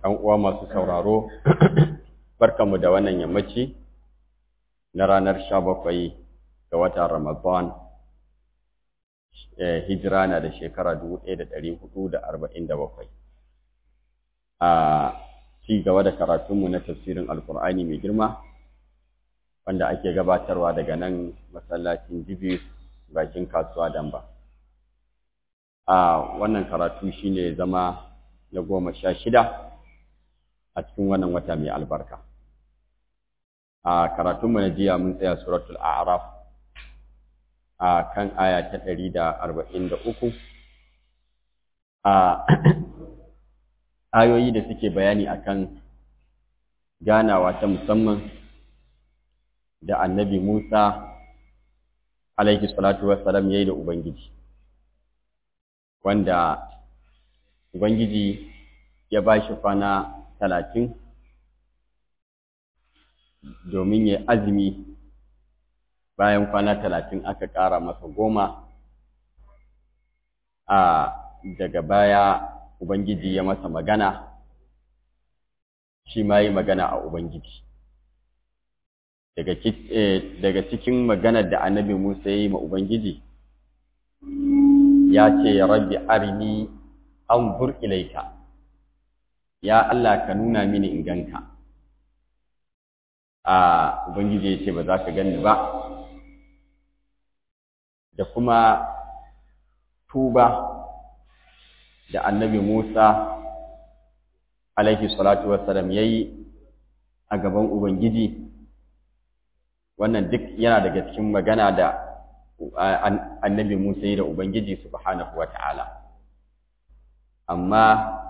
‘yan uwa masu sauraro, barkanmu da wannan yammaci na ranar sha bakwai ga watan Ramadan, hijira na da shekara dubu ɗaya da ɗari hudu da arba'in da bakwai. A ci gaba da karatunmu na tafsirin Alkur'ani mai girma, wanda ake gabatarwa daga nan masallacin Jibis bakin kasuwa Damba. A wannan karatu shine zama na goma sha shida. a cikin wannan wata mai albarka. A karatunmu na jiya mun tsaya suratul A'raf a kan aya ta ɗari da arba'in da uku. A ayoyi da suke bayani akan ganawa ta musamman da annabi Musa alaihi salatu wassalam ya yi da Ubangiji, wanda Ubangiji ya ba shi kwana talatin domin ya azumi bayan kwana talatin aka ƙara masa goma a daga baya Ubangiji ya masa magana shi ma yi magana a Ubangiji daga cikin maganar da annabi Musa ya yi ma Ubangiji ya ce rabbi arini anzur ilaika ya Allah ka nuna mini in ganka a ubangiji ya ce ba za ka gani ba da kuma tuba da annabi Musa alaihi salatu wassalam yayi a gaban ubangiji wannan duk yana daga cikin magana da annabi Musa yi da ubangiji subhanahu wata'ala amma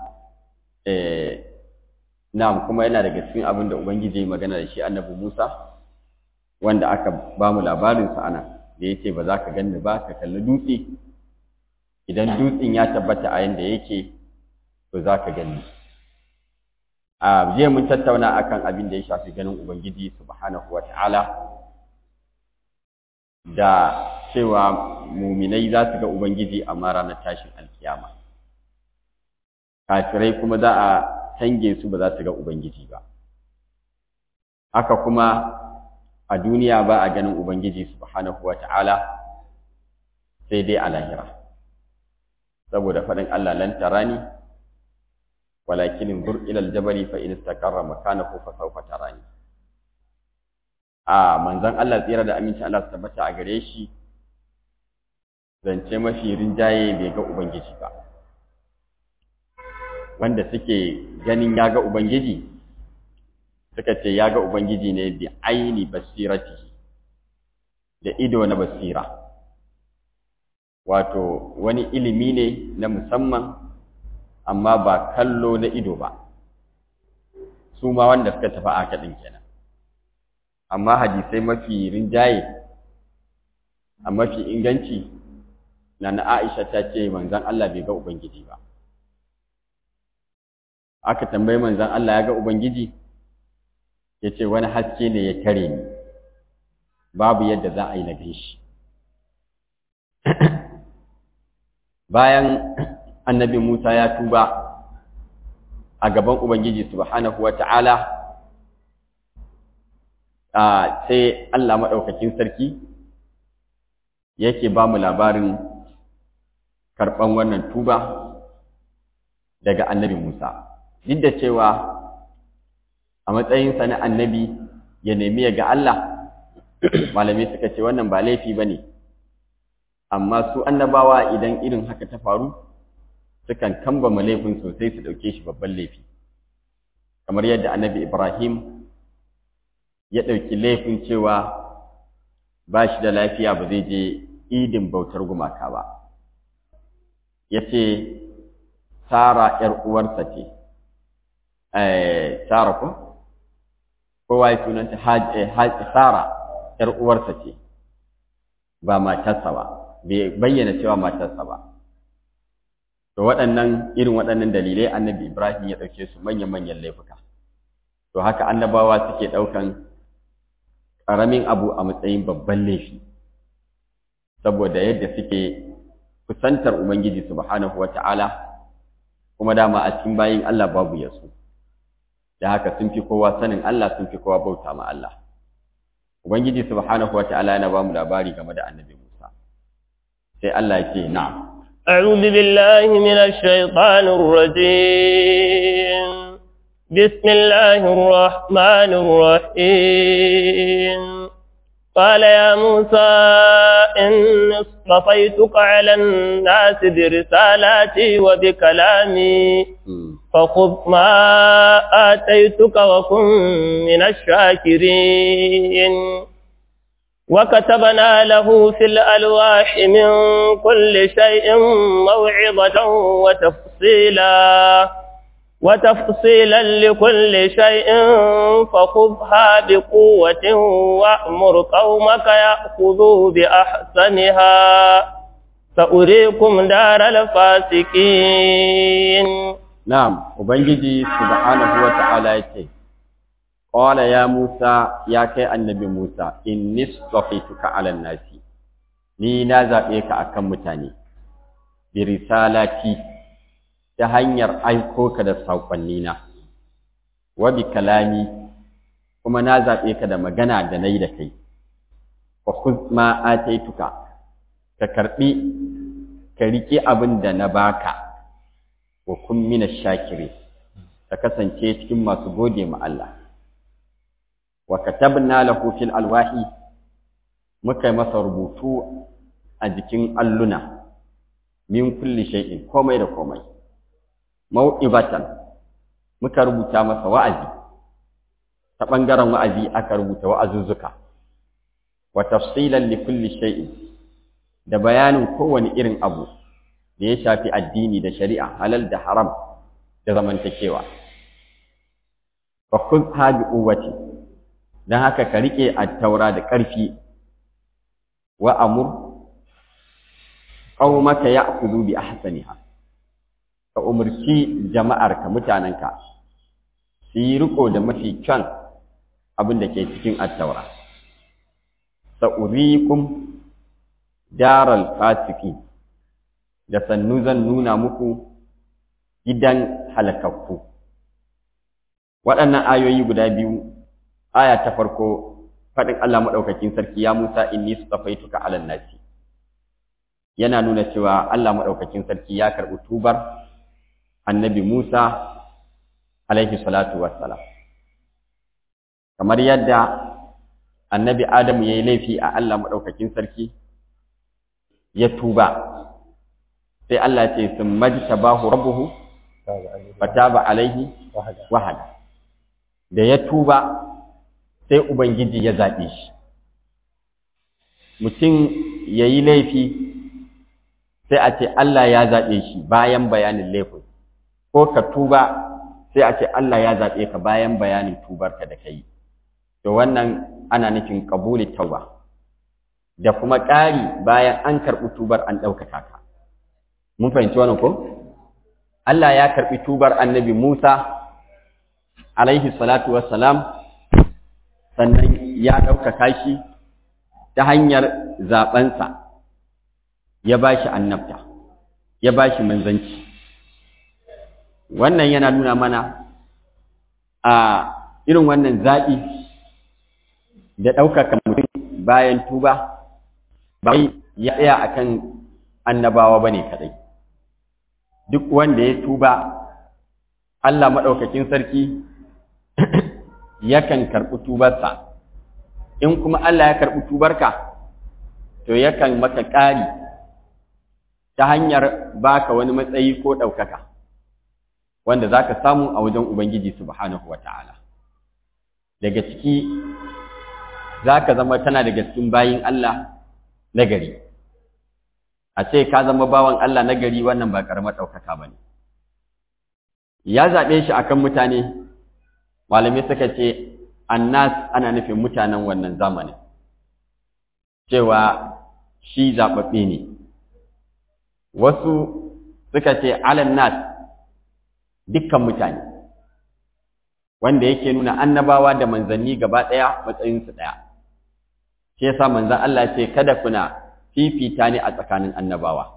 na'am kuma yana daga cikin abin da ubangiji magana da shi annabi Musa wanda aka ba mu labarin sa ana da yace ba za ka ganni ba ka kalli dutse idan dutsen ya tabbata a yanda yake to za ka ganni a je mun tattauna akan abin da ya shafi ganin ubangiji subhanahu wata'ala da cewa muminai za su ga ubangiji amma ranar tashin alkiyama kafirai kuma za a tange su ba za su ga Ubangiji ba. Haka kuma a duniya ba a ganin Ubangiji subhanahu wa ta'ala sai dai a lahira. Saboda faɗin Allah lan tarani, walakin zur ilal jabari fa in istaqarra makanahu fa sawfa tarani. A manzon Allah tsira da aminci Allah su tabbata a gare shi zance mafi rinjaye bai ga Ubangiji ba. wanda suke ganin ya ga Ubangiji suka ce ya ga Ubangiji ne bi aini basirati da ido na basira wato wani ilimi ne na musamman amma ba kallo na ido ba su ma wanda suka tafi aka ɗin kenan amma hadisai mafi rinjaye a mafi inganci na na Aisha ta ce manzon Allah bai ga Ubangiji ba aka tambayi manzan Allah ya ga Ubangiji ya ce wani haske ne ya tare ni babu yadda za a yi na gan shi bayan annabi Musa ya tuba a gaban Ubangiji subhanahu wa ta'ala sai Allah maɗaukakin sarki yake ba mu labarin karɓan wannan tuba daga annabi Musa. duk da cewa a matsayinsa na annabi ya nemi ya ga Allah malamai suka ce wannan ba laifi ba ne amma su annabawa idan irin haka ta faru sukan kambama laifin sosai su ɗauke shi babban laifi kamar yadda annabi ibrahim ya ɗauki laifin cewa ba shi da lafiya ba zai je idin bautar gumaka ba ya ce Sara ‘yar uwarsa ce, Sara ko? Kowa ya sunanta Sara ‘yar uwarsa ce, ba matarsa ba, bai bayyana cewa matarsa ba. To waɗannan irin waɗannan dalilai annabi Ibrahim ya ɗauke su manyan-manyan laifuka. To haka annabawa suke ɗaukan ƙaramin abu a matsayin babban laifi, saboda yadda suke kusantar Ubangiji subhanahu wa ta'ala. kuma dama a cikin bayin Allah babu yasu da haka sun fi kowa sanin Allah sun fi kowa bauta ma Allah ubangiji subhanahu wataala yana ba mu labari game da annabi Musa sai Allah ya ce na'am أعوذ بالله من الشيطان الرجيم بسم الله الرحمن الرحيم قال يا موسى إني اصطفيتك على الناس برسالاتي وبكلامي فخذ ما آتيتك وكن من الشاكرين وكتبنا له في الألواح من كل شيء موعظة وتفصيلا وتفصيلا لكل شيء فخذها بقوة وأمر قومك يأخذوا بأحسنها سأريكم دار الفاسقين نعم وبنجي سبحانه وتعالى يتي قال يا موسى يا كي النبي موسى إني اصطفيتك على الناس ni na zaɓe ka akan mutane bi risalati ta hanyar aiko ka da saƙonnina wa bi kalami kuma na zaɓe ka da magana da na yi da kai wa khudh ma ataituka ka karɓi ka riƙe abin da na baka wa kun mina shakiri ka kasance cikin masu gode ma Allah wa katabna lahu fil alwahi muka yi masa rubutu a jikin alluna min kulli shay'in komai da komai mau'ibatan muka rubuta masa wa'azi ta ɓangaren wa'azi aka rubuta wa'azuzzuka wa tafsilan li kulli shay'in da bayanin kowane irin abu da ya shafi addini da shari'a halal da haram da zamantakewa fa khudha bi quwwati dan haka ka rike at-taura da ƙarfi wa amur qaumaka ya'khudhu bi ahsaniha ka umarci jama'arka mutanenka su yi riko da mafi kyan abin da ke cikin attaura sa'urikum daral fasiki da sannu zan nuna muku gidan halakakku waɗannan ayoyi guda biyu aya ta farko faɗin Allah maɗaukakin sarki ya Musa inni stafaituka alan nasi yana nuna cewa Allah maɗaukakin sarki ya karɓi tubar annabi Musa alaihi salatu wassalam kamar yadda annabi Adamu ya yi laifi a Allah maɗaukakin sarki ya tuba sai Allah ce sun majta bahu rabuhu fataba alaihi wahada da ya tuba sai Ubangiji ya zaɓe shi mutum ya yi laifi sai a ce Allah ya zaɓe shi bayan bayanin laifin ko ka tuba sai a ce Allah ya zaɓe ka bayan bayanin tubarka da ka yi to wannan ana nufin ƙabuli tauba da kuma ƙari bayan an karɓi tubar an ɗaukaka ka mun fahimci wannan ko Allah ya karɓi tubar annabi Musa alaihi salatu wassalam sannan ya ɗaukaka shi ta hanyar zaɓensa ya ba shi annabta ya ba shi manzanci wannan yana nuna mana a irin wannan zaɓi da ɗaukaka mutum bayan tuba ba ya tsaya a kan annabawa ba ne kaɗai duk wanda ya tuba Allah maɗaukakin sarki yakan karɓi tubarsa in kuma Allah ya karɓi tubarka to yakan maka ƙari ta hanyar baka wani matsayi ko ɗaukaka wanda za ka samu a wajen Ubangiji subhanahu wa ta'ala daga ciki za ka zama tana daga cikin bayin Allah nagari a ce ka zama bawan Allah nagari wannan ba ƙaramar ɗaukaka ba ne ya zaɓe shi akan mutane malamai suka ce annas ana nufin mutanen wannan zamanin cewa shi zaɓaɓɓe ne wasu suka ce alan nas dukkan mutane wanda yake nuna annabawa da manzanni gaba ɗaya matsayinsu ɗaya shi yasa manzan Allah ce kada kuna fifita ne a tsakanin annabawa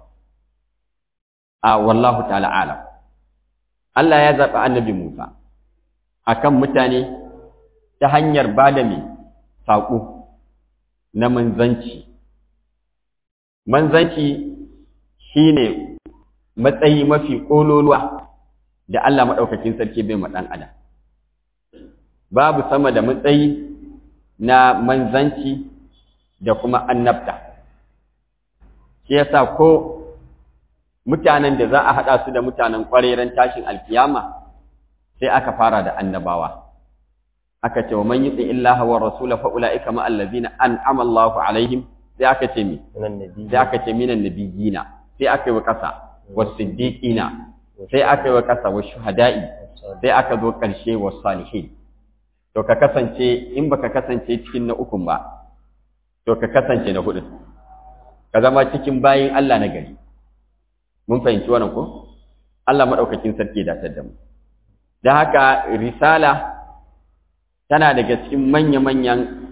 a wallahu ta'ala alam Allah ya zaɓi annabi Musa akan mutane ta hanyar ba da mai saƙo na manzanci manzanci shine matsayi mafi ƙololuwa da Allah maɗaukakin sarki bai ma ɗan adam babu sama da matsayi na manzanci da kuma annabta shi yasa ko mutanen da za a haɗa su da mutanen ƙwareren tashin alkiyama sai aka fara da annabawa aka ce wa man yuti illaha wa rasula fa ulaika ma allazina an'ama Allahu alaihim sai aka ce mi sai aka ce minan nabiyina sai aka yi wa kasa was siddiqina sai aka yi wa kasa was shuhada'i sai aka zo karshe was salihin to ka kasance in baka kasance cikin na ukun ba to ka kasance na hudu ka zama cikin bayin Allah na gari mun fahimci wannan ko Allah madaukakin sarki da da mu dan haka risala tana daga cikin manya-manyan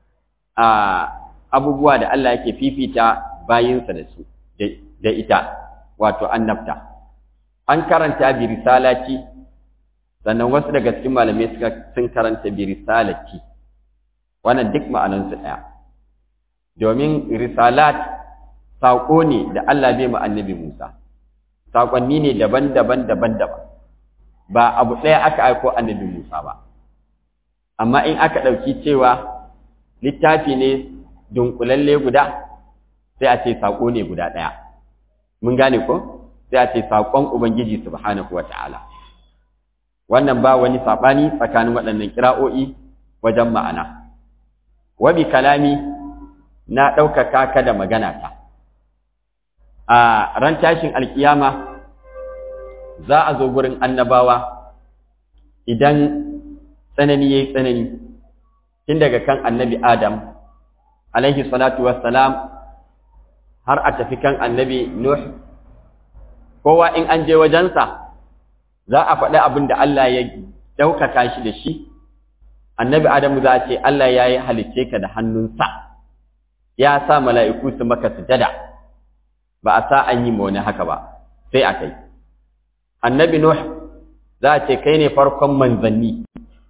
abubuwa da Allah yake fifita bayinsa da su da ita wato annabta an karanta bi risalati sannan wasu daga cikin malamai suka sun karanta bi risalati wannan duk ma'anansu ɗaya domin risalat saƙo ne da Allah bai ma annabi Musa saƙonni ne daban-daban daban-daban ba abu ɗaya aka aiko annabi Musa ba amma in aka ɗauki cewa littafi ne dunkulalle guda sai a ce saƙo ne guda ɗaya mun gane ko sai a ce saƙon ubangiji subhanahu wa ta'ala wannan ba wani saɓani tsakanin waɗannan kira'o'i wajen ma'ana wabi kalami na ɗaukaka ka da magana ta a ran tashin alkiyama za a zo gurin annabawa idan tsanani ya yi tsanani tun daga kan annabi adam alaihi salatu wassalam har a tafi kan annabi nuh kowa in an je wajensa za a faɗi abin da Allah ya ɗaukaka shi da shi annabi adamu za a ce Allah ya yi halicce ka da hannunsa ya sa mala'iku su maka sujada ba a sa an yi ma wani haka ba sai a kai annabi nuh za a ce kai ne farkon manzanni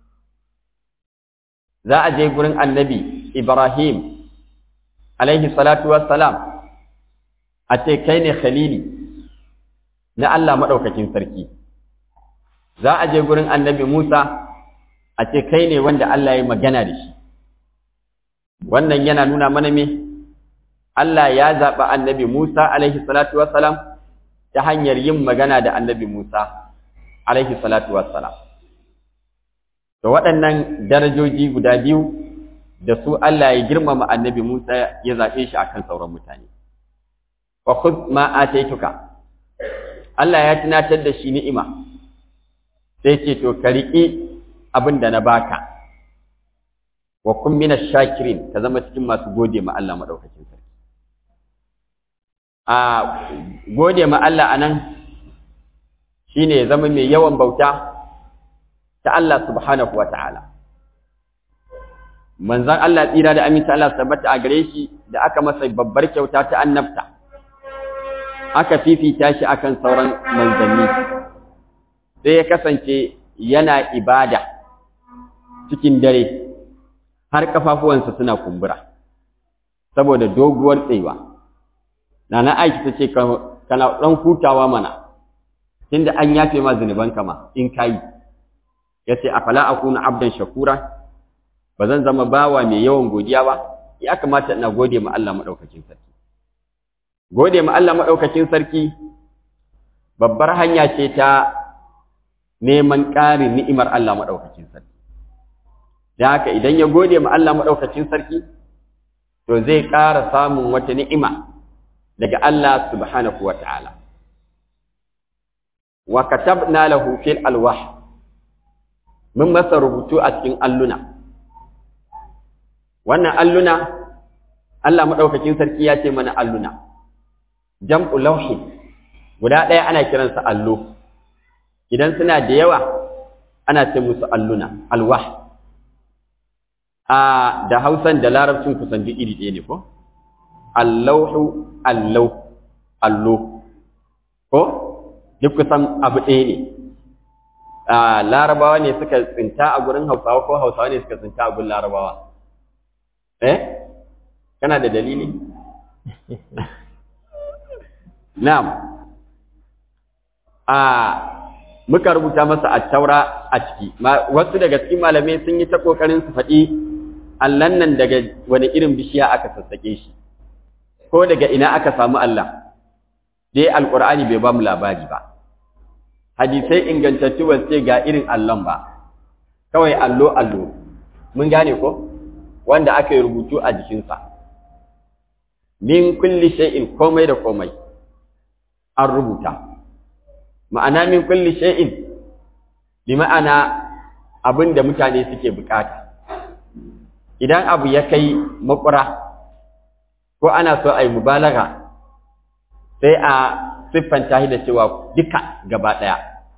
za a je gurin annabi Ibrahim alaihi salatu wassalam a ce kai ne khalili na Allah maɗaukakin sarki za a je gurin annabi Musa a ce kai ne wanda Allah ya magana da shi wannan yana nuna mana me Allah ya zaɓi annabi Musa alaihi salatu wassalam ta hanyar yin magana da annabi Musa alaihi salatu wassalam to waɗannan darajoji guda biyu da su Allah ya girmama annabi Musa ya zaɓe shi akan sauran mutane wa khudh ma ataituka Allah ya tunatar da shi ni'ima sai ce to ka riƙi abin da na baka wa kun mina shakirin ka zama cikin masu gode ma Allah maɗaukakin sarki a gode ma Allah anan shine ya zama mai yawan bauta ta Allah subhanahu wa ta'ala manzan Allah tsira da aminta Allah tabbata a gare shi da aka masa babbar kyauta ta annabta aka fifita shi akan sauran manzanni sai ya kasance yana ibada cikin dare har kafafuwansa suna kumbura saboda doguwar tsayuwa nana aiki ta ce kana ɗan hutawa mana tunda an yafe ma zunuban kama in kayi ya ce afala akuna abdan shakura ba zan zama bawa mai yawan godiya ba ya kamata ina gode ma Allah maɗaukakin sarki gode ma Allah maɗaukakin sarki babbar hanya ce ta neman ƙarin ni'imar Allah maɗaukakin sarki. Da haka idan ya gode ma Allah maɗaukakin sarki, to zai ƙara samun wata ni'ima daga Allah subhanahu wa ta'ala. Wa katabna lahu fil alwah mun masa rubutu a cikin alluna. Wannan alluna, Allah maɗaukakin sarki ya ce mana alluna, jam'u lauhi, guda ɗaya ana kiransa allo. idan suna da yawa ana ce musu alluna alwah a da hausan da larabcin kusan duk iri ɗaya ne ko allauhu allau allo ko duk kusan abu ɗaya ne larabawa ne suka tsinta a gurin hausawa ko hausawa ne suka tsinta a gurin larabawa eh kana da dalili na'am a muka rubuta masa at-taura a ciki wasu daga cikin malamai sun yi ta kokarin su faɗi allan nan daga wani irin bishiya aka sassake shi ko daga ina aka samu Allah dai alqur'ani bai ba mu labari ba hadisai ingantattu ba ce ga irin allon ba kawai allo allo mun gane ko wanda aka yi rubutu a jikinsa min kulli shay'in komai da komai an rubuta ma'ana min kulli shay'in bi ma'ana abin da mutane suke bukata idan abu ya kai makura ko ana so a yi mubalaga sai a siffanta shi da cewa duka gaba ɗaya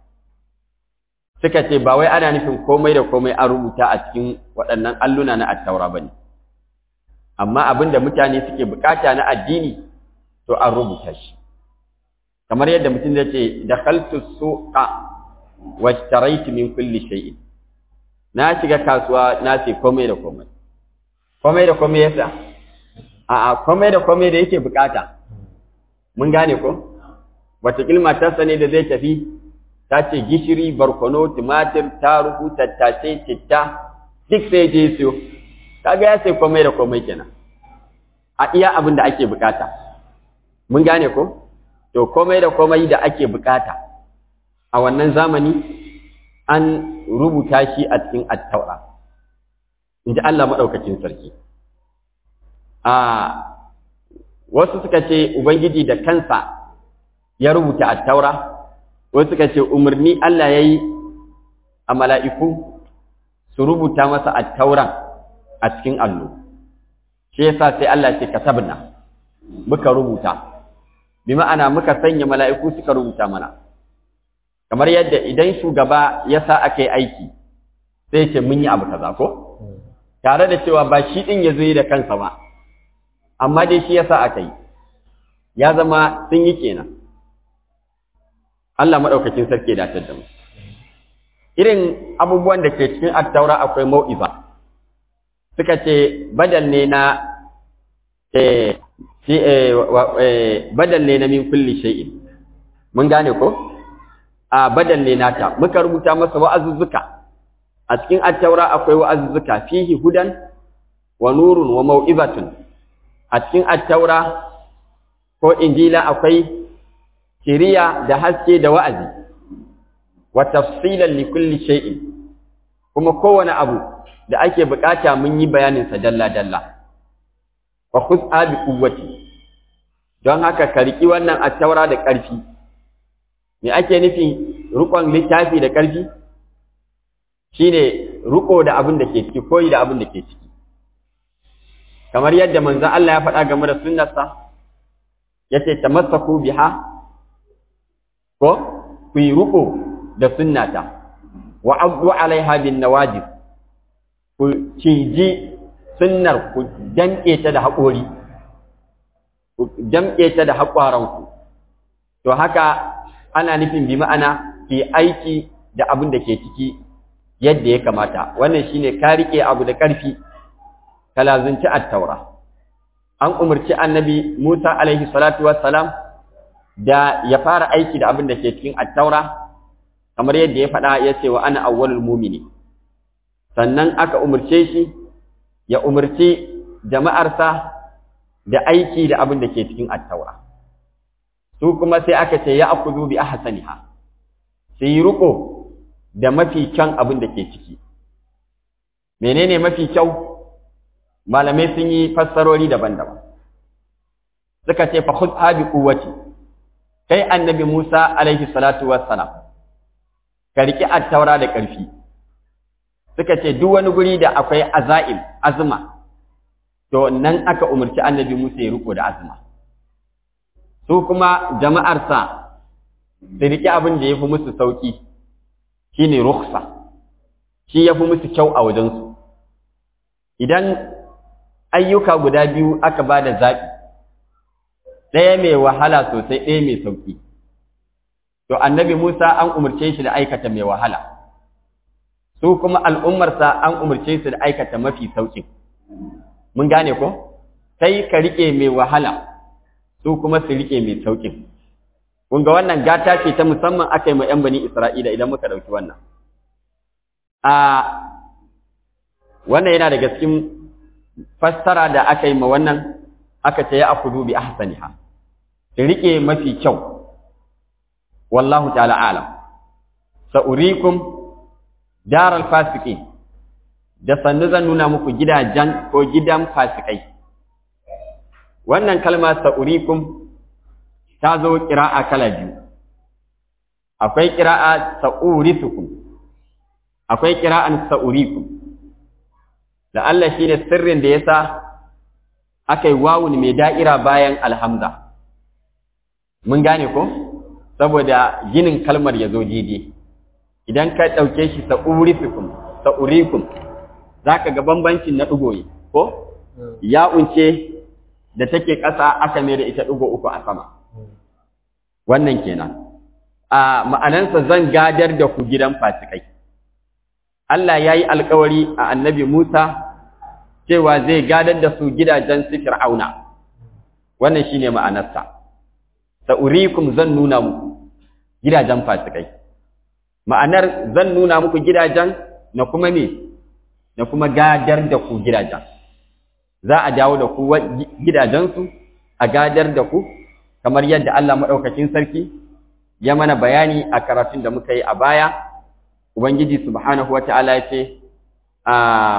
suka ce ba wai ana nufin komai da komai an rubuta a cikin waɗannan alluna na attaura ba ne amma abin da mutane suke bukata na addini to an rubuta shi kamar yadda mutum zai ce da kaltu suqa wa shtaraitu min kulli shay'in na shiga kasuwa na ce komai da komai komai da komai yasa a'a komai da komai da yake bukata mun gane ko wata matarsa ne da zai tafi ta ce gishiri barkono tumatir tarugu tattasai citta duk sai je siyo kaga ya sai komai da komai kenan a iya abin da ake bukata mun gane ko to komai da komai da ake bukata a wannan zamani an rubuta shi a cikin attaura in ji Allah maɗaukacin sarki a wasu suka ce ubangiji da kansa ya rubuta attaura wasu suka ce umarni Allah ya yi a mala'iku su rubuta masa attauran a cikin allo shi yasa sai Allah ce kasabna muka rubuta bi ma'ana muka sanya mala'iku suka rubuta mana kamar yadda idan shugaba ya sa aka yi aiki sai ce mun yi abu kaza ko tare da cewa ba shi din ya zo da kansa ba amma dai shi yasa aka yi ya zama sun yi kenan Allah maɗaukakin sarki da da mu irin abubuwan da ke cikin attaura akwai mau'iza suka ce badal ne na badal ne na min kulli shay'in mun gane ko a badal ne nata muka rubuta masa wa'azuzzuka a cikin attaura akwai wa'azuzzuka fihi hudan wa nurun wa mau'izatun a cikin attaura ko injila akwai shiriya da haske da wa'azi wa tafsilan li kulli shay'in kuma kowane abu da ake bukata mun yi bayanin sa dalla dalla wa khud'a bi quwwati don haka ka riki wannan attaura da ƙarfi me ake nufi rukon littafi da ƙarfi shine ruko da abin da ke ciki koyi da abin da ke ciki kamar yadda manzon Allah ya faɗa game da sunnarsa yace tamassaku biha ko ku yi ruko da sunnata wa abu alaiha bin nawajib ku ciji sunnar ku danke ta da haƙori ku damƙe ta da haƙwaranku to haka ana nufin bi ma'ana ki aiki da abin da ke ciki yadda ya kamata wannan shine ka rike abu da ƙarfi ka lazunci at-taura an umarci annabi Musa alaihi salatu wassalam da ya fara aiki da abin da ke cikin at-taura kamar yadda ya faɗa ya ce wa ana awwalul mu'mini sannan aka umarce shi ya umarci jama'arsa da aiki da abin da ke cikin at-taura su kuma sai aka ce ya akudu bi ahsaniha sai ruko da mafi kyan abin da ke ciki menene mafi kyau malamai sun yi fassarori daban-daban suka ce fa khudha bi quwwati kai annabi Musa alaihi salatu wassalam ka riki at-taura da ƙarfi suka ce duk wani guri da akwai azaim azma to nan aka umarci annabi Musa ya riko da azma su kuma jama'arsa su riki abin da ya fi musu sauki shine rukhsa shi ya fi musu kyau a wajensu idan ayyuka guda biyu aka ba da zaɓi ɗaya mai wahala sosai ɗaya mai sauƙi to annabi musa an umarce shi da aikata mai wahala su kuma al'ummarsa an umarce su da aikata mafi sauƙin mun gane ko sai ka rike mai wahala su kuma su rike mai sauƙin kun ga wannan gata ce ta musamman aka yi ma 'yan bani isra'ila idan muka ɗauki wannan a wannan yana daga cikin fassara da aka yi ma wannan aka ce ya akudu bi ahsaniha su rike mafi kyau wallahu ta'ala alam sa'urikum daral fasiqin da sannu zan nuna muku gidajen ko gidan fasikai wannan kalma sa'urikum ta zo ƙira'a kala biyu akwai ƙira'a sa'urisukum akwai ƙira'an sa'urikum da Allah shi ne sirrin da ya sa aka yi wawun mai da'ira bayan alhamza mun gane ko saboda ginin kalmar ya zo daidai idan ka ɗauke shi sa'urisukum sa'urikum za ka ga bambancin na ɗugoyi ko ya unce da take ƙasa aka mai da ita ɗugo uku a sama wannan kenan a ma'anansa zan gadar da ku gidan fasikai Allah ya yi alkawari a annabi Musa cewa zai gadar da su gidajen su fir'auna wannan shine ma'anarsa sa'urikum zan nuna muku gidajen fasikai ma'anar zan nuna muku gidajen na kuma me na kuma gadar da ku gidajen za a dawo da ku gidajensu a gadar da ku kamar yadda Allah maɗaukakin sarki ya mana bayani a karatun da muka yi a baya ubangiji subhanahu wata'ala ya ce a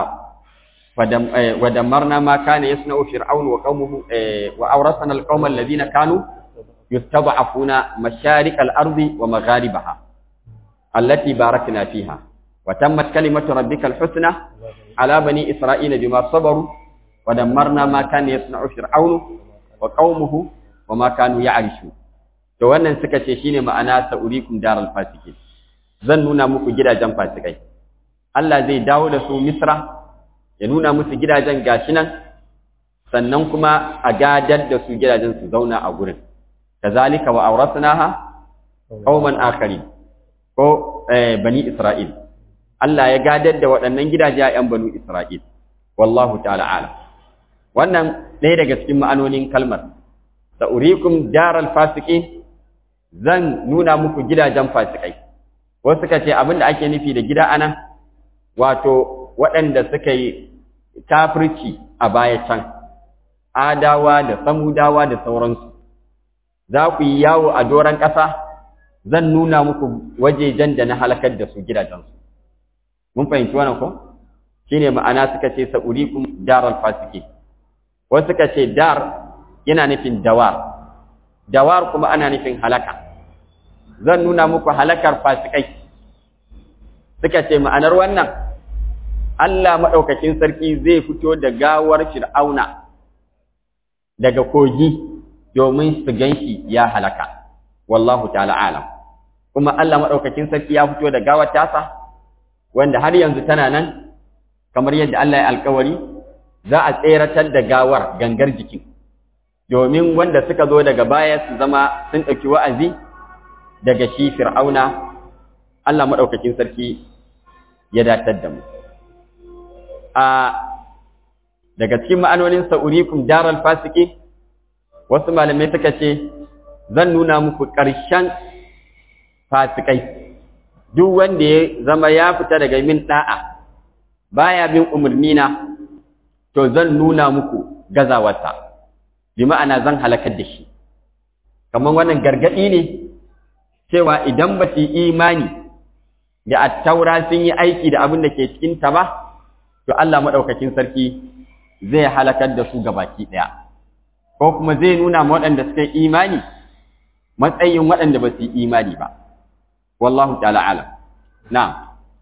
ودمرنا ما كان يصنع فرعون وقومه وأورثنا القوم الذين كانوا يستضعفون مشارق الأرض ومغاربها التي باركنا فيها وتمت كلمة ربك الحسنى على بني إسرائيل بما صبروا ودمرنا ما كان يصنع فرعون وقومه وما كانوا يعرشون to wannan suka ce shine ma'ana sa'urikum daral fasikin zan nuna muku gidajen fasikai Allah zai dawo da su Misra ya nuna musu gidajen gashi nan sannan kuma a gadar da su gidajen su zauna a gurin kazalika wa awrasnaha qauman akharin ko bani Isra'il Allah ya gadar da waɗannan gidaje a ‘yan banu Isra'il, wallahu ta'ala ala. Wannan ɗaya daga cikin ma'anonin kalmar, sa'urikum daral fasiki zan nuna muku gidajen fasikai. Wasu suka ce abin da ake nufi da gida anan, wato waɗanda suka yi kafirci a baya can, adawa da samudawa da sauransu. Za ku yi yawo a doron ƙasa, zan nuna muku wajejen da na halakar da su gidajensu. mun fahimci wannan ko shine ma'ana suka ce sa'urikum daral fasiki wasu suka ce dar yana nufin dawar dawar kuma ana nufin halaka zan nuna muku halakar fasikai suka ce ma'anar wannan Allah madaukakin sarki zai fito da gawar fir'auna daga kogi domin su ganshi ya halaka wallahu ta'ala alam kuma Allah madaukakin sarki ya fito da gawar tasa wanda har yanzu tana nan kamar yadda Allah ya alkawari za a tseratar da gawar gangar jikin domin wanda suka zo daga baya su zama sun ɗauki wa'azi daga shi fir'auna Allah maɗaukakin sarki ya datar da mu a daga cikin ma'anonin sa'urikum daral fasiki wasu malamai suka ce zan nuna muku ƙarshen fasikai duk wanda ya zama ya fita daga min da'a baya bin umarnina to zan nuna muku gazawarsa bi ma'ana zan halakar da shi kamar wannan gargadi ne cewa idan ba su imani da attaura sun yi aiki da abin da ke cikin ta ba to Allah madaukakin sarki zai halakar da su gabaki daya ko kuma zai nuna ma waɗanda suka yi imani matsayin waɗanda ba su yi imani ba والله تعالى أعلم نعم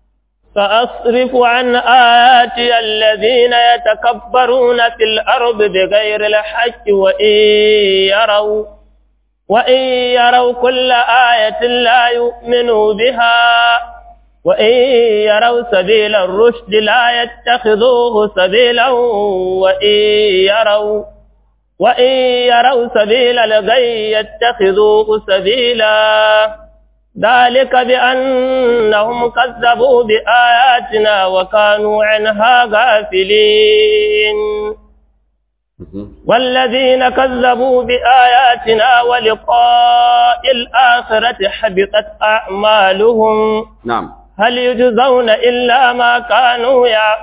سأصرف عن آياتي الذين يتكبرون في الأرض بغير الحق وإن يروا وإن يروا كل آية لا يؤمنوا بها وإن يروا سبيل الرشد لا يتخذوه سبيلا وإن يروا وإن يروا سبيل الغي يتخذوه سبيلا ذلك بأنهم كذبوا بآياتنا وكانوا عنها غافلين والذين كذبوا بآياتنا ولقاء الآخرة حبطت أعمالهم نعم هل يجزون إلا ما كانوا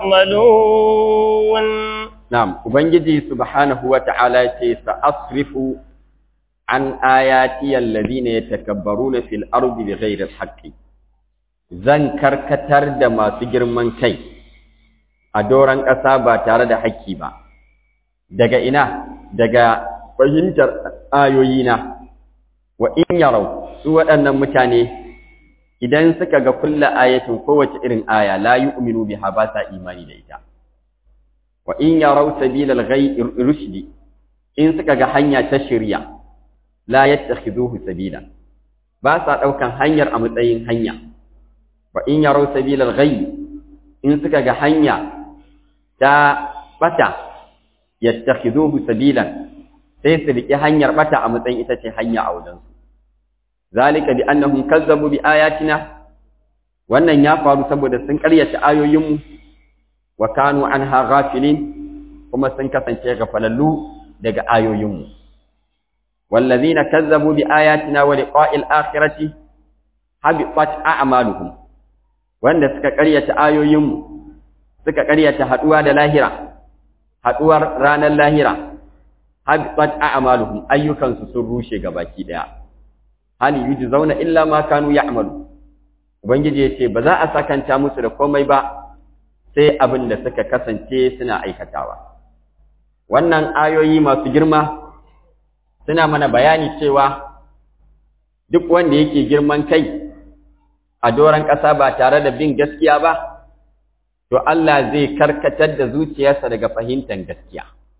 يعملون نعم وبنجي سبحانه وتعالى سأصرف عن آياتي الذين يتكبرون في الأرض بغير الحق zan karkatar da masu girman kai a doron ƙasa ba tare da haƙƙi ba daga ina daga fahimtar ayoyina wa in yarau su waɗannan mutane idan suka ga kulla ayatin kowace irin aya la yu'minu biha ba sa imani da ita wa in yarau sabilal ghayy rushdi in suka ga hanya ta shirya la yattakhiduhu sabila ba sa daukan hanyar a matsayin hanya wa in yarau sabilal ghayy in suka ga hanya ta bata yattakhiduhu sabilan sai su riƙe hanyar bata a matsayin ita ce hanya a wajen su zalika bi annahum kazzabu bi ayatina wannan ya faru saboda sun ƙaryata ayoyinmu wa kanu anha ghafilin kuma sun kasance gafalallu daga ayoyinmu wallazina kazzabu bi ayatina wa liqa'il akhirati habitat a'maluhum wanda suka ƙaryata ayoyinmu suka ƙaryata haduwa da lahira haduwar ranar lahira habitat a'maluhum ayyukansu sun rushe gabaki daya hal yujzauna illa ma kanu ya'malu ubangiji yace ba za a sakanta musu da komai ba sai abin da suka kasance suna aikatawa wannan ayoyi masu girma suna mana bayani cewa duk wanda yake girman kai a doron ƙasa ba tare da bin gaskiya ba to Allah zai karkatar da zuciyarsa daga fahimtar gaskiya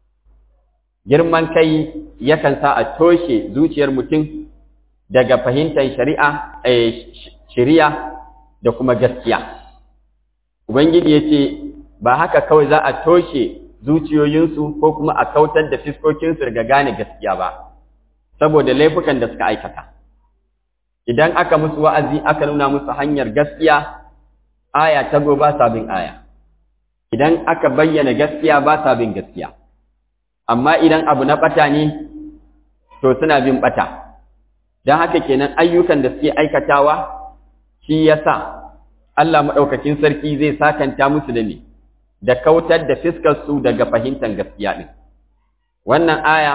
girman kai yakan sa a toshe zuciyar mutum daga fahimtar shari'a shari'a da kuma gaskiya ubangiji yace ba haka kawai za a toshe zuciyoyinsu ko kuma a kautar da fiskokinsu daga gane gaskiya ba saboda laifukan da suka aikata idan aka musu wa'azi aka nuna musu hanyar gaskiya aya ta go ba sabin aya idan aka bayyana gaskiya ba sabin gaskiya amma idan abu na bata ne to suna bin bata don haka kenan ayyukan da suke aikatawa shi yasa Allah maɗaukakin sarki zai sakanta musu da ne da kautar da fiskar su daga fahimtar gaskiya ɗin wannan aya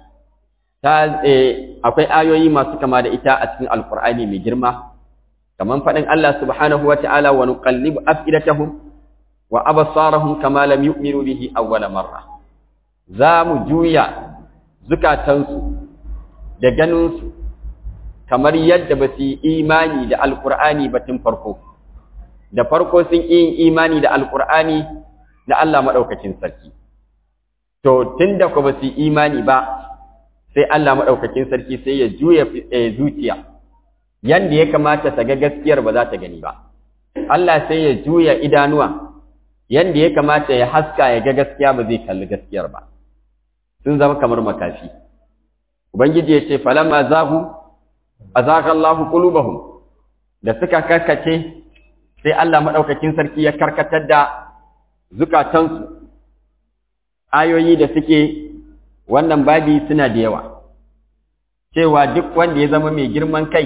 ta akwai ayoyi masu kama da ita a cikin alkur'ani mai girma kamar faɗin Allah subhanahu wa ta'ala wa nuqallibu afidatahum wa absarahum kama lam yu'minu bihi awwala marra za mu juya zukatansu da ganinsu kamar yadda ba su yi imani da alkur'ani ba tun farko da farko sun yi imani da alkur'ani da Allah maɗaukacin sarki to tun da ku ba su yi imani ba sai Allah maɗaukakin sarki sai ya juya zuciya yanda ya kamata ta ga gaskiyar ba za ta gani ba Allah sai ya juya idanuwa yanda ya kamata ya haska ya ga gaskiya ba zai kalli gaskiyar ba sun zama kamar makafi ubangiji ya ce falamma zahu azaka Allah qulubahum da suka karkace sai Allah maɗaukakin sarki ya karkatar da zukatansu ayoyi da suke wannan babi suna da yawa cewa duk wanda ya zama mai girman kai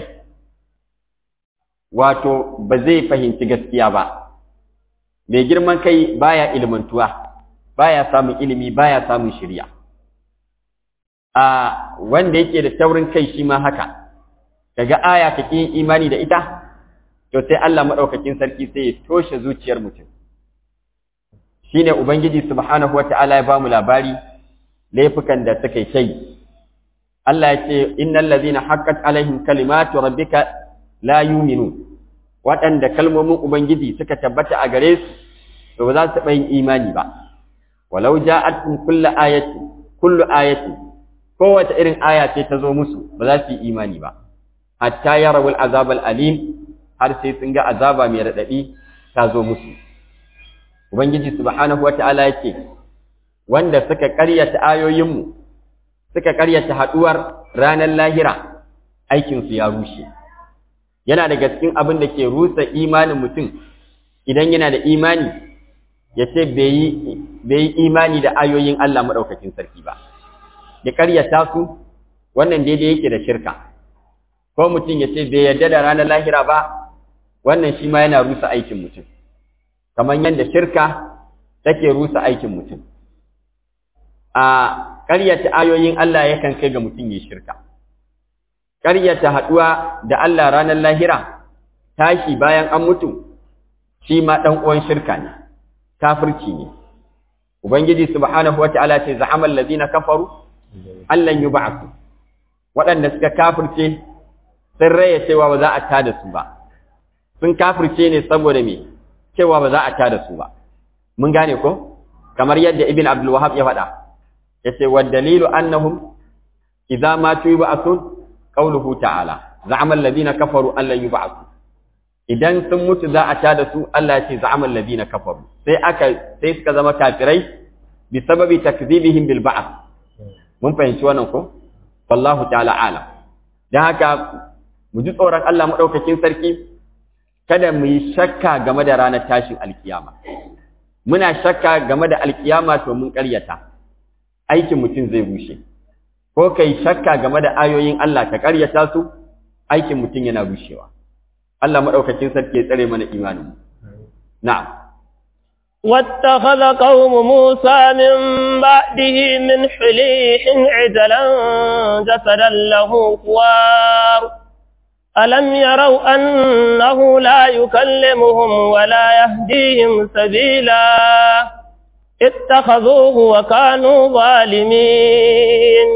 wato ba zai fahimci gaskiya ba mai girman kai baya ilmantuwa baya samun ilimi baya samun shirya a wanda yake da taurin kai shi ma haka kaga aya kake imani da ita to sai Allah madaukakin sarki sai ya toshe zuciyar mutum shine ubangiji subhanahu wataala ya bamu labari laifukan da suka yi Allah ya ce innal ladhina haqqat alaihim kalimatu rabbika la yu'minu waɗanda kalmomin ubangiji suka tabbata a gare su to ba za su taɓa yin imani ba walau ja'atkum kullu ayati kullu ayati kowace irin aya ce ta zo musu ba za su yi imani ba hatta yarawul azab alim har sai sun ga azaba mai radadi ta zo musu ubangiji subhanahu wataala yake wanda suka ƙaryata ayoyinmu suka ƙaryata haɗuwar ranar lahira aikinsu ya rushe yana daga cikin abin da ke rusa imanin mutum idan yana da imani ya ce bai yi imani da ayoyin Allah maɗaukakin sarki ba ya karyata su wannan daidai yake da shirka ko mutum ya ce bai yarda da ranar lahira ba wannan shi ma yana rusa aikin mutum kamar yadda shirka take rusa aikin mutum a ƙaryata ayoyin Allah yakan kai ga mutum ya shirka ƙaryata haɗuwa da Allah ranar lahira tashi bayan an mutu shi ma ɗan uwan shirka ne kafirci ne ubangiji subhanahu wata'ala ce za'amal ladina kafaru allan yub'athu waɗanda suka kafirce sun raya cewa ba za a tada su ba sun kafirce ne saboda me cewa ba za a tada su ba mun gane ko kamar yadda ibn abdul wahab ya faɗa yace wa dalilu annahum idza matu yub'athun qawluhu ta'ala za'ama alladhina kafaru an lan yub'athu idan sun mutu za a tada su Allah ya ce za'ama alladhina kafaru sai aka sai suka zama kafirai bi sababi takdhibihim bil ba'th mun fahimci wannan ko wallahu ta'ala alam dan haka mu ji tsoron Allah madaukakin sarki kada mu yi shakka game da ranar tashin alkiyama muna shakka game da alkiyama to mun ƙaryata aikin mutum zai bushe ko kai shakka game da ayoyin Allah ka ƙaryata su aikin mutum yana bushewa Allah madaukakin sarki ya tsare mana imanin na'am واتخذ قوم موسى من بعده من حليح عجلا جسدا له خوار ألم يروا أنه لا يكلمهم ولا يهديهم سبيلا اتخذوه وكانوا ظالمين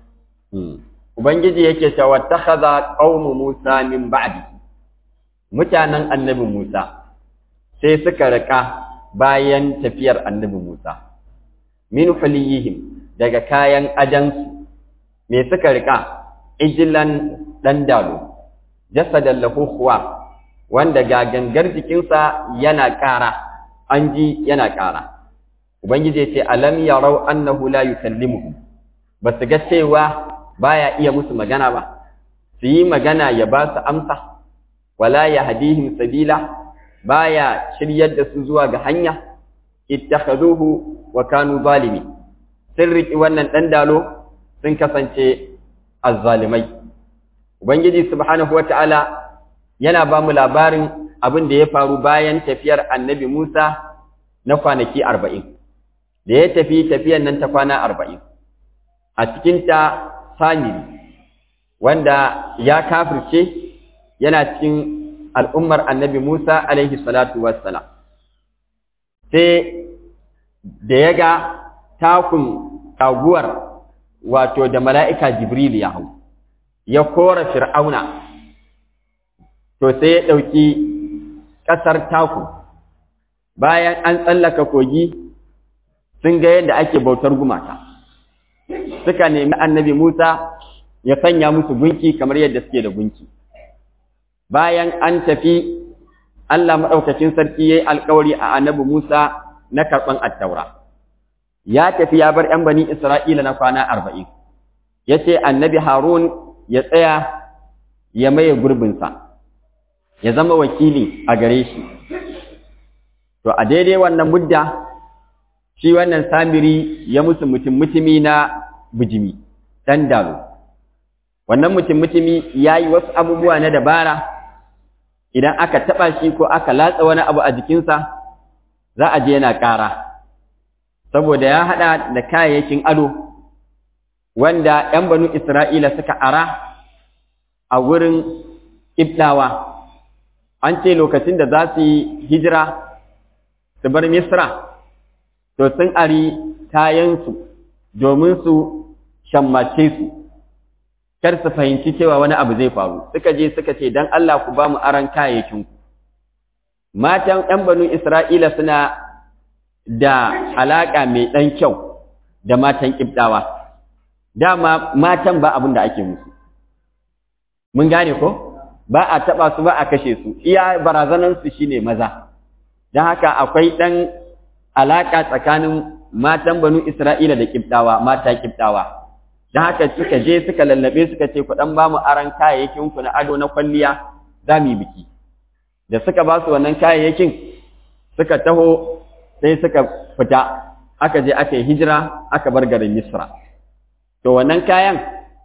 Ubangiji yake cewa takhadha qaumu Musa min ba'di mutanen annabi Musa sai suka rika bayan tafiyar annabi Musa min huliyihim daga kayan ajansu me suka rika ijilan dan dalo jasadan lahu khuwa wanda ga gangar jikinsa yana ƙara an ji yana ƙara ubangiji ya ce alam yarau annahu la yukallimuhum ba su ga cewa baya iya musu magana ba su yi magana ya ba su amsa wala yahdihim sabila baya shiryar da su zuwa ga hanya ittakhaduhu wa kanu zalimi sun riki wannan dan dalo sun kasance azzalimai ubangiji subhanahu wataala yana ba mu labarin abin da ya faru bayan tafiyar annabi Musa na kwanaki arba'in da ya tafi tafiyar nan ta kwana arba'in a cikinta samiri wanda ya kafirce yana cikin al'ummar annabi Musa alaihi salatu wassalam sai da ya ga takun taguwar wato da mala'ika Jibril ya hau ya kora fir'auna to sai ya ɗauki ƙasar taku bayan an tsallaka kogi sun ga yadda ake bautar gumaka suka nemi annabi Musa ya sanya musu gunki kamar yadda suke da gunki bayan an tafi Allah maɗaukacin sarki ya yi alkawari a annabi Musa na karɓan attaura ya tafi ya bar ‘yan bani Isra'ila na kwana arba'in ya ce annabi Harun ya tsaya ya maye gurbinsa ya zama wakili a gare shi to a daidai wannan mudda shi wannan samiri ya musu mutum mutumi na bijimi dan dalo wannan mutum mutumi ya yi wasu abubuwa na dabara idan aka taɓa shi ko aka latsa wani abu a jikinsa za a je yana ƙara saboda ya haɗa da kayayyakin ado wanda ‘yan banu Isra'ila suka ara a wurin Ibdawa, an ce lokacin da za su yi hijira su bar Misra, to sun ari kayansu domin su shammace su, kar su fahimci cewa wani abu zai faru, suka je suka ce, don Allah ku ba mu aran kayayyakinku. Matan ‘yan banu Isra'ila suna da alaƙa mai ɗan kyau da matan Ibdawa. dama matan ba abin da ake musu mun gane ko ba a taba su ba a kashe su iya barazanan su shine maza dan haka akwai dan alaka tsakanin matan banu Isra'ila da kibtawa mata kibtawa dan haka suka je suka lallabe suka ce ku dan ba mu aran kayayyakin ku na ado na kwalliya za mu yi biki da suka ba su wannan kayayyakin suka taho sai suka fita aka je aka yi hijira aka bar garin misra to wannan kayan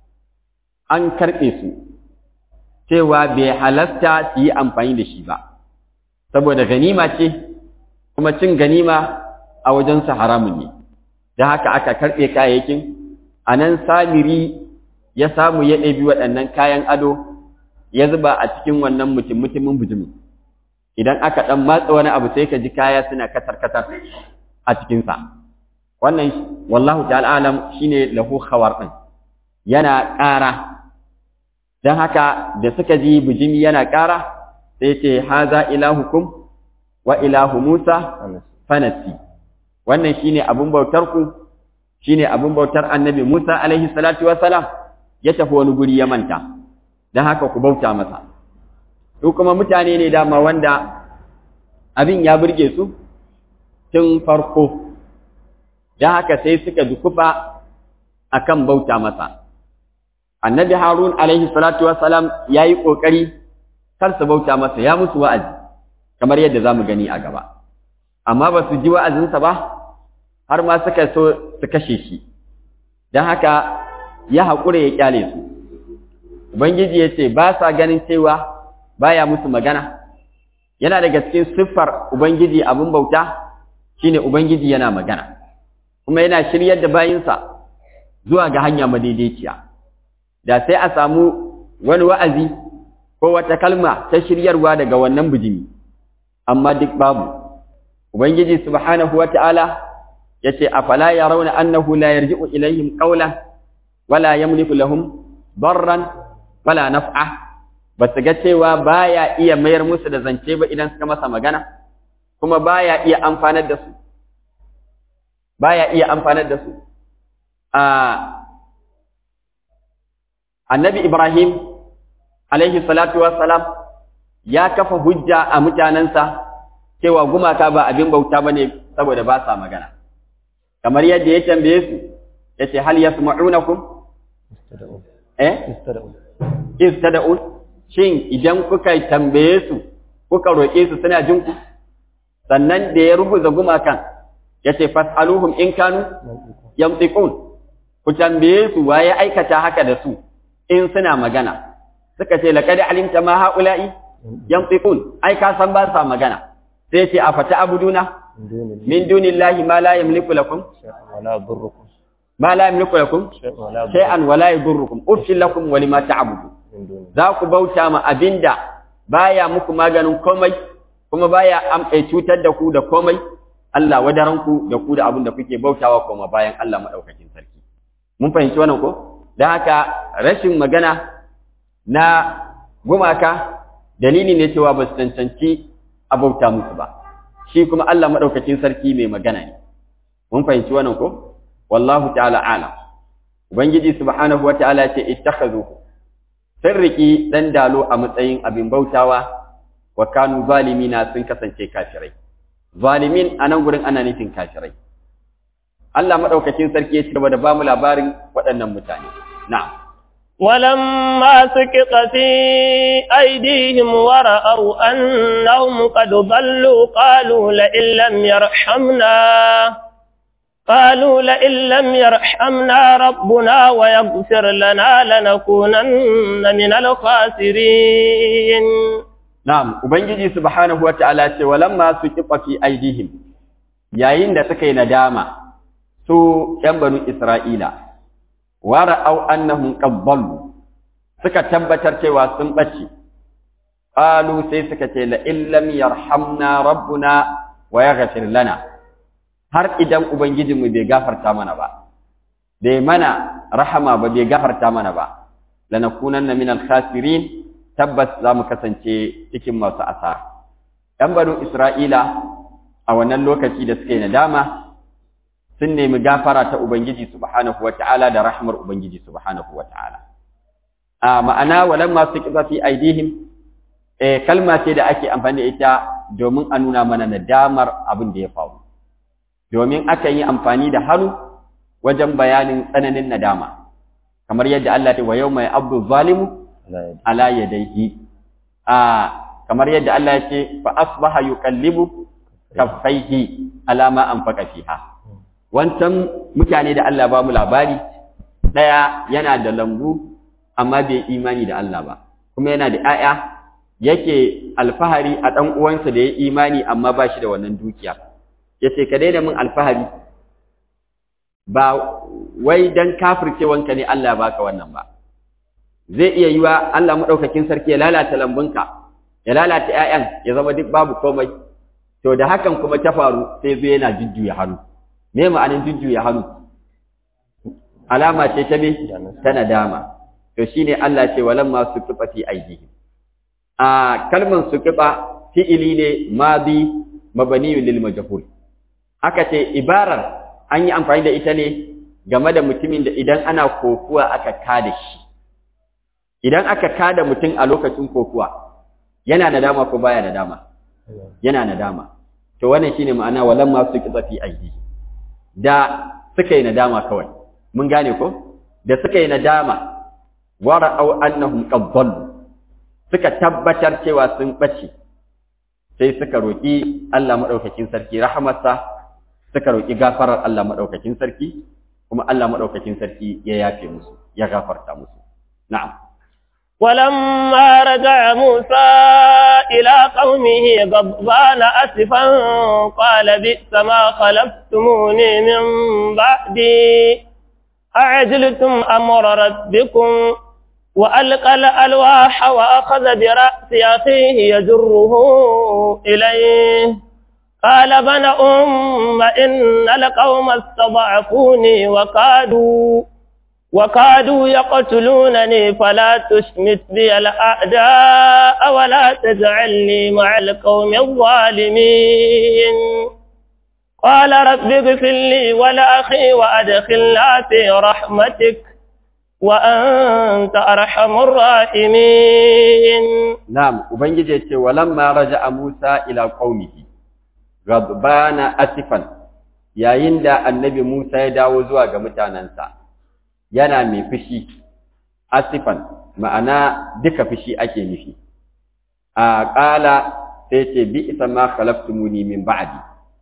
an karɓe su cewa bai halasta su yi amfani da shi ba saboda ganima ce kuma cin ganima a wajensa haramun ne da haka aka karɓe kayayyakin a nan samiri ya samu ya ɗabi waɗannan kayan ado ya zuba a cikin wannan mutum mutumin bujimi idan aka ɗan matsa wani abu sai ka ji kaya suna katar-katar a cikinsa wannan wallahu ta'ala alam shine lahu khawar ɗin yana ƙara don haka da suka ji bujimi yana ƙara sai ce haza ilahukum wa ilahu Musa fanasi wannan shine abun bautar ku shine abun bautar annabi Musa alaihi salatu wassalam ya tafi wani guri ya manta don haka ku bauta masa su kuma mutane ne dama wanda abin ya burge su tun farko don haka sai suka dukufa akan bauta masa annabi harun alaihi salatu wassalam ya yi ƙoƙari kar su bauta masa ya musu wa'azi kamar yadda za mu gani a gaba amma ba su ji wa'azinsa ba har ma suka so su kashe shi don haka ya haƙura ya ƙyale su ubangiji ya ce ba sa ganin cewa baya musu magana yana daga cikin siffar ubangiji abin bauta shine ubangiji yana magana kuma yana shiryar da bayinsa zuwa ga hanya madaidaiciya da sai a samu wani wa'azi ko wata kalma ta shiryarwa daga wannan bijimi amma duk babu ubangiji subhanahu wata'ala yace afala yarawna annahu la yarji'u ilaihim qawlan wala yamliku lahum darran wala naf'a basu ga cewa baya iya mayar musu da zance ba idan suka masa magana kuma baya iya amfanar da su baya iya amfanar da su a annabi ibrahim alaihi salatu wassalam ya kafa hujja a mutanensa cewa gumaka ba abin bauta ba ne saboda ba sa magana kamar yadda ya tambaye su ya ce hal yasma'unakum eh istada'un shin idan kuka tambaye su kuka roƙe su suna jin ku sannan da ya rubuta gumakan ya ce fas'aluhum in kanu yamtiqun ku tambaye su waye aikata haka da su in suna magana suka ce laqad alimta ma haula'i yantiqun ai ka san ba sa magana sai ce afata abuduna min dunillahi ma la yamliku lakum wala yadurrukum ma la yamliku lakum shay'an wala yadurrukum uffil lakum wa lima ta'budu za ku bauta ma abinda baya muku maganin komai kuma baya am cutar da ku da komai Allah wadaranku da ku da abin da kuke bautawa kuma bayan Allah madaukakin sarki mun fahimci wannan ko dan haka rashin magana na gumaka dalili ne cewa ba su cancanci a bauta musu ba shi kuma Allah madaukakin sarki mai magana ne mun fahimci wannan ko wallahu ta'ala alam ubangiji subhanahu wata'ala ce ittakhadhu sirriki dan dalo a matsayin abin bautawa wa kanu zalimina sun kasance kafirai zalimin anan gurin ana nufin kafirai Allah madaukakin sarki ya ci gaba da bamu labarin waɗannan mutane na'am ولما سكت في أيديهم ورأوا أنهم قد ضلوا قالوا لئن لم يرحمنا قالوا لئن لم يرحمنا ربنا ويغفر لنا لنكونن من الخاسرين نعم ubangiji subhanahu wataala ce walamma suqifa fi aidihim yayin da suka yi nadama su ƴan banu isra'ila wara'au annahum qad dallu suka tabbatar cewa sun bace qalu sai suka ce la illam yarhamna rabbuna wa yaghfir lana har idan ubangijinmu bai gafarta mana ba bai mana rahama ba bai gafarta mana ba lanakunanna min al-khasirin tabbas za mu kasance cikin masu asara ɗan banu isra'ila a wannan lokaci da suka yi nadama sun nemi gafara ta Ubangiji subhanahu wa ta'ala da rahmar Ubangiji subhanahu wa ta'ala. A ma'ana walan masu ƙiza fi aidihim, e, kalma ce da ake amfani da ita domin a nuna mana nadamar abin da ya faru. Domin akan yi amfani da hannu wajen bayanin tsananin nadama, kamar yadda Allah ta wa yau mai abdu zalimu ala yadaihi. a kamar yadda Allah ya ce fa asbaha yuqallibu kaffaihi ala ma anfaqa fiha wancan mutane da Allah ba mu labari daya yana da lambu amma bai imani da Allah ba kuma yana da 'ya'ya yake alfahari a ɗan uwansa da ya imani amma ba shi da wannan dukiya yace ka daina min alfahari ba wai dan kafircewanka ne Allah baka wannan ba zai iya yiwa Allah madaukakin sarki ya lalata lambunka ya lalata 'ya'yan ya zama duk babu komai to da hakan kuma ta faru sai zai yana jujjuya hannu me ma'anin jujjuya hannu alama ce ta me ta nadama to shine Allah ce walamma suqifa fi aydihim a kalman suqifa fi'ili ne madi mabniyun lil majhul aka ce ibarar an yi amfani da ita ne game da mutumin da idan ana kokuwa aka kada shi idan aka kada mutum a lokacin kokuwa yana nadama ko baya nadama yana nadama to wannan shine ma'ana walamma suqifa fi aydihim da suka yi nadama kawai mun gane ko da suka yi nadama wara'au annahum qad dhallu suka tabbatar cewa sun bace sai suka roki Allah madaukakin sarki rahmatsa suka roki gafarar Allah madaukakin sarki kuma Allah madaukakin sarki ya yafe musu ya gafarta musu na'am ولما رجع موسى إلى قومه غضبان أسفا قال بئس ما خلفتموني من بعدي أعجلتم أمر ربكم وألقى الألواح وأخذ برأس أخيه يجره إليه قال بن أم إن القوم استضعفوني وكادوا وكادوا يقتلونني فلا تشمت بي الأعداء ولا تجعلني مع القوم الظالمين قال رب اغفر لي ولأخي وأدخلنا في رحمتك وأنت أرحم الراحمين نعم وبنجي ولما رجع موسى إلى قومه غضبان أسفا yayin da annabi Musa ya dawo zuwa ga mutanensa yana mai fushi asifan ma'ana duka fushi ake nufi a ƙala sai ce bi isa ma khalaftumuni min ba'di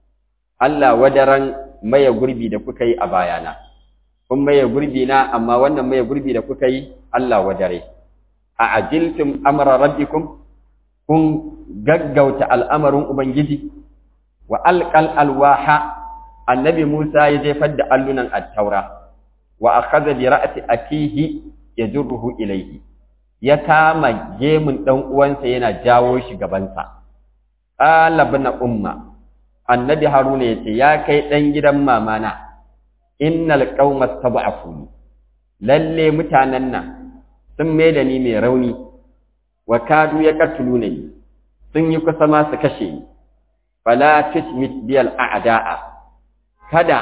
Allah wadaran maye gurbi da kuka yi a bayana kun maye gurbi na amma wannan maye gurbi da kuka yi Allah wadare a ajiltum amra rabbikum kun gaggauta al'amarin ubangiji wa alqal alwaha annabi Musa ya jefar da allunan at-taura wa akhadha bi ra'si akihi yajruhu ilayhi ya kama gemun dan uwansa yana jawo shi gabansa qala ibn umma annabi haruna yace ya kai dan gidan mamana innal qauma tab'afuni lalle mutanen nan sun maida ni mai rauni wa kadu ya katuluna ni sun yi kusa ma su kashe ni fala tushmit biyal a'da'a kada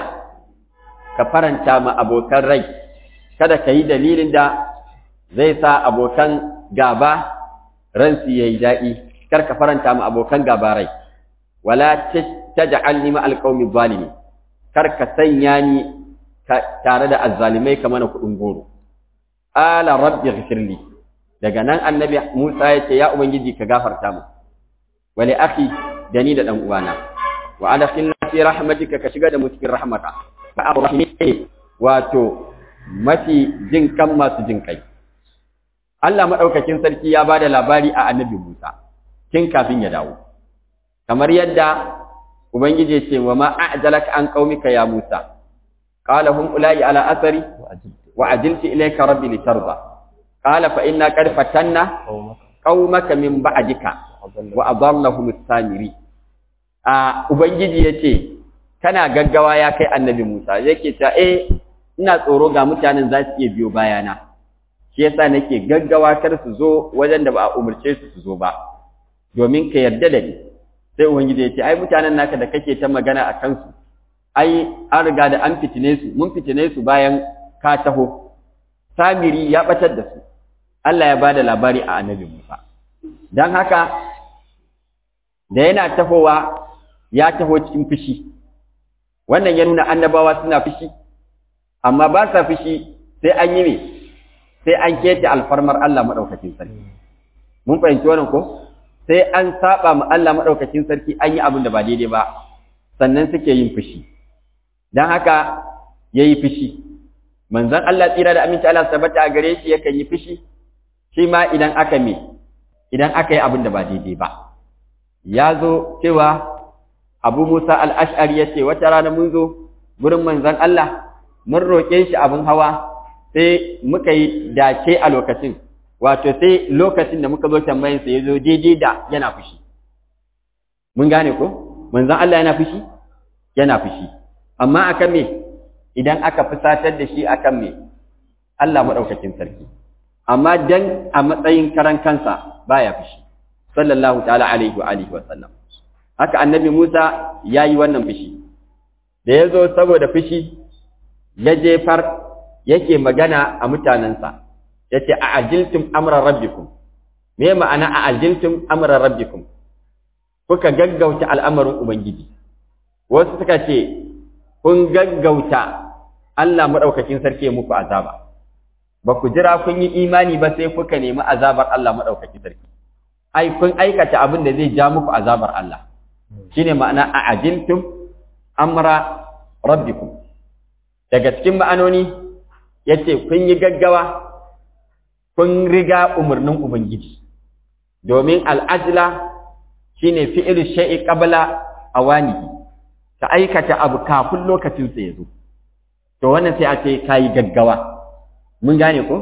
ka faranta ma abokan rai kada ka yi dalilin da zai sa abokan gaba ransu yayi daɗi kar ka faranta ma abokan gaba rai wala taj'alni ma alqawmi zalimin kar ka sanya ni tare da azzalimai kamar na kudin goro ala rabbi ghfirli daga nan annabi Musa ya ce ya ubangiji ka gafarta mu wali akhi da ni da dan uwana wa adkhilna fi rahmatika ka shiga da mu cikin rahmata fa arrahimi wato mafi jin kan masu jin kai Allah madaukakin sarki ya bada labari a annabi Musa tun kafin ya dawo kamar yadda ubangiji ya ce wa ma a'jalaka an qaumika ya Musa قال هم أولئك على أثري وعجلت إليك ربي لترضى قال فإنا قد فتنا قومك من بعدك وأضلهم السامري Ubangiji ya ce, Kana gaggawa ya kai annabi Musa, yake ta, eh, ina tsoro ga mutanen za su iya biyo bayana, shi yasa nake gaggawa kar su zo wajen da ba a umarce su su zo ba, domin ka yarda da ni. Sai Ubangiji ya ce, Ai, mutanen naka da kake ta magana a kansu, ai an riga da an fitine su mun fitine su bayan ka taho samiri ya batar da su Allah ya bada labari a annabi Musa dan haka da yana tahowa ya taho cikin fushi wannan ya nuna annabawa suna fushi amma ba sa fushi sai an yi me sai an keta alfarmar Allah madaukakin sarki mun fahimci wannan ko sai an saba ma Allah madaukakin sarki an yi abin da ba daidai ba sannan suke yin fushi dan haka yayi fushi manzon Allah tsira da aminci Allah sabata a gare shi yakan yi fushi shi ma idan aka me idan aka yi abin da ba daidai ba ya zo cewa Abu Musa al-Ash'ari yace wata rana mun zo gurin manzon Allah mun roƙe shi abin hawa sai muka yi dace a lokacin wato sai lokacin da muka zo tambayin sa yazo daidai da yana fushi mun gane ko manzon Allah yana fushi yana fushi amma akan me idan aka fusatar da shi akan me Allah madaukakin sarki amma dan a matsayin karan kansa baya fushi sallallahu ta'ala alaihi wa alihi wa sallam haka annabi Musa yayi wannan fushi da yazo saboda fushi ya jefar yake magana a mutanensa yace a ajiltum amra rabbikum me ma'ana a ajiltum amra rabbikum kuka gaggauta al'amarin ubangiji wasu suka ce kun gaggauta Allah madaukakin sarki muku azaba ba ku jira kun yi imani ba sai kuka nemi azabar Allah madaukakin sarki ai kun aikata abin da zai ja muku azabar Allah shine ma'ana a ajiltum amra rabbikum daga cikin ma'anoni yace kun yi gaggawa kun riga umarnin ubangiji domin al'ajla shine fi'il shay'i qabla awanihi ka aikata abu kafin lokacin sa yazo to wannan sai a ce kai gaggawa mun gane ko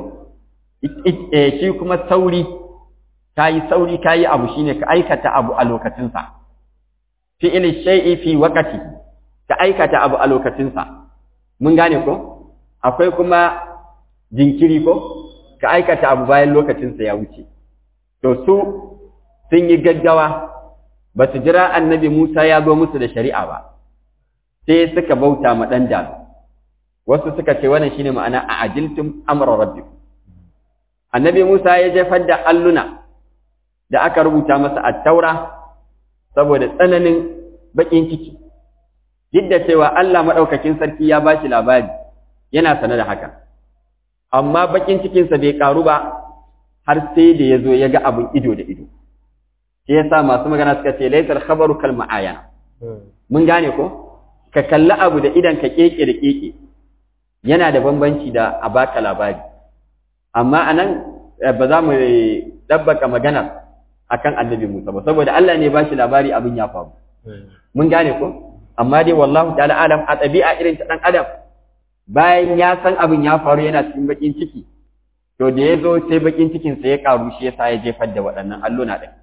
shi kuma sauri kayi sauri kayi abu shine ka aikata abu a lokacin sa fi'il shay'i fi waqti ka aikata abu a lokacin sa mun gane ko akwai kuma jinkiri ko ka aikata abu bayan lokacinsa ya wuce to su sun yi gaggawa ba su jira annabi Musa ya zo musu da shari'a ba sai suka bauta ma dan dalu wasu suka ce wannan shine ma'ana a ajiltum amra rabbikum annabi Musa ya jefar da alluna da aka rubuta masa at-taura saboda tsananin bakin ciki duk da cewa Allah madaukakin sarki ya bashi labari yana sane da haka amma bakin cikinsa bai karu ba har sai da ya zo ya ga abin ido da ido shi yasa masu magana suka ce laisar khabaru kal ma'ayana mun gane ko ka kalli abu da idan ka keke da keke yana da bambanci da a baka labari amma anan ba za mu dabbaka magana akan annabi Musa ba saboda Allah ne ba shi labari abin ya faru mun gane ko amma dai wallahu ta'ala alam a ɗabi'a irin ta dan adam bayan ya san abin ya faru yana cikin bakin ciki to da ya zo sai bakin cikinsa ya karu shi yasa ya jefar da waɗannan alluna ɗin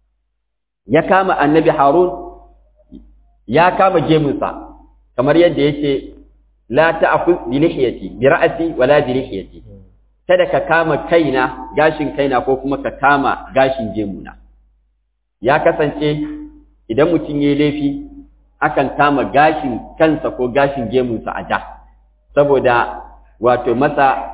ya kama annabi harun ya kama gemunsa kamar yadda yake la ta'khudh bi lihiyati bi ra'si wala bi lihiyati kada ka kama kaina gashin kaina ko kuma ka kama gashin gemuna ya kasance idan mutum yayi laifi akan kama gashin kansa ko gashin gemunsa a ja saboda wato masa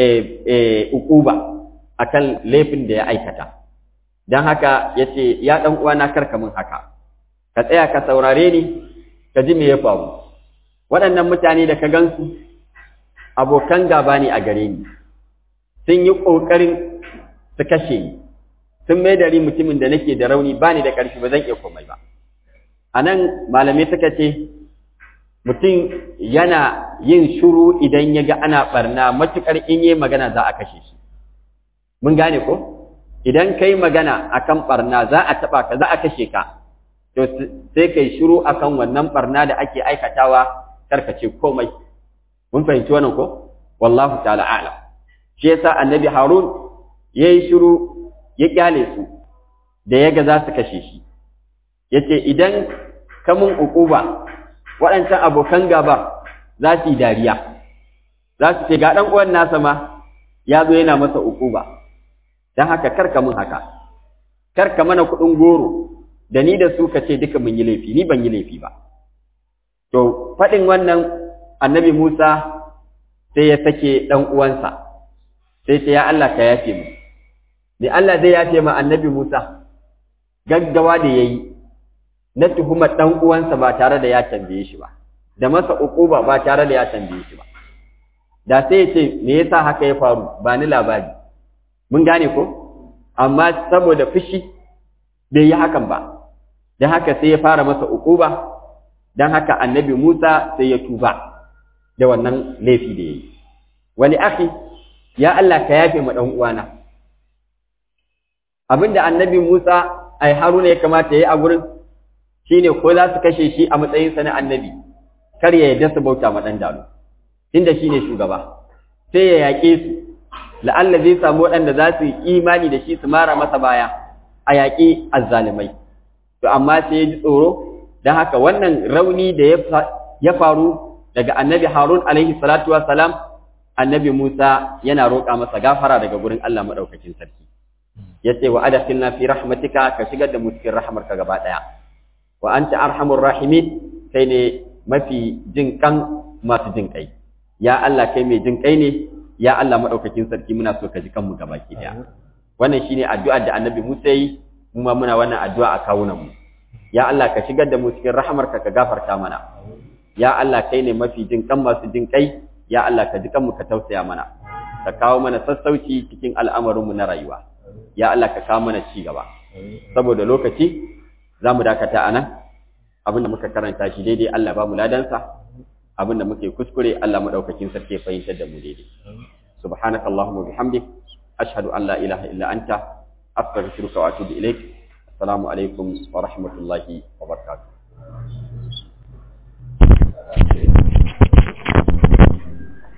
ukuba akan laifin da ya aikata don haka ya ce ya ɗan uwana karka min haka ka tsaya ka saurare ni ka ji me ya faru waɗannan mutane da ka gansu abokan gaba ne a gare ni sun yi ƙoƙarin su kashe ni sun mai da mutumin da nake da rauni ba ni da ƙarfi ba zan iya komai ba a nan malamai suka ce mutum yana yin shuru idan ya ga ana barna matuƙar in yi magana za a kashe shi mun gane ko idan ka yi magana akan barna za a taɓa ka za a kashe ka to sai kai shiru akan wannan barna da ake aikatawa karkace komai mun fahimci wannan ko wallahu ta'ala a'lam shi yasa annabi harun yayi shiru ya kyale su da yaga za su kashe shi yace idan ka mun uquba waɗancan abokan gaba za su yi dariya za su ce ga ɗan uwan nasa ma ya zo yana masa uquba dan haka karka mun haka karka mana kuɗin goro da ni da su ka ce duka mun yi laifi ni ban yi laifi ba to faɗin wannan annabi Musa sai ya sake ɗan uwansa sai ce ya Allah ka yafe mu me Allah zai yafe ma annabi Musa gaggawa da yayi na tuhumar ɗan uwansa ba tare da ya tambaye shi ba da masa uquba ba tare da ya tambaye shi ba da sai ya ce me yasa haka ya faru ba ni labari mun gane ko amma saboda fushi bai yi hakan ba don haka sai ya fara masa uquba don haka annabi Musa sai ya tuba da wannan laifi da yayi wani akhi ya Allah ka yafe ma dan uwana abinda annabi Musa ai Haruna ya kamata yayi a gurin shine ko za su kashe shi a matsayin sa na annabi kar ya yarda su bauta ma dan dalo tunda shine shugaba sai ya yaƙe su la'alla zai samu waɗanda za su yi imani da shi su mara masa baya a yaƙi azzalimai to amma sai ya ji tsoro don haka wannan rauni da ya faru daga annabi harun alaihi salatu salam, annabi musa yana roƙa masa gafara daga gurin allah maɗaukakin sarki ya ce wa adafilna fi rahmatika ka shigar da mu cikin rahmarka gaba ɗaya wa anta arhamur rahimin kai ne mafi jin kan masu jin kai ya allah kai mai jin kai ne ya Allah madaukakin sarki muna so ka ji kanmu gabaki daya wannan shine addu'ar da Annabi Musa yi mu ma muna wannan addu'a a kawunan mu ya Allah ka shigar da mu cikin rahamarka ka gafarta mana ya Allah kai ne mafi jin kan masu jin kai ya Allah ka ji kanmu ka tausaya mana ka kawo mana sassauci cikin al'amarin mu na rayuwa ya Allah ka kawo mana ci gaba saboda lokaci zamu dakata anan abinda muka karanta shi daidai Allah ba mu ladansa abin da muke kuskure Allah madaukakin sarki fahimtar da mu daidai subhanaka allahumma bihamdik ashhadu an la ilaha illa anta astaghfiruka wa atubu ilaik assalamu alaikum wa rahmatullahi wa barakatuh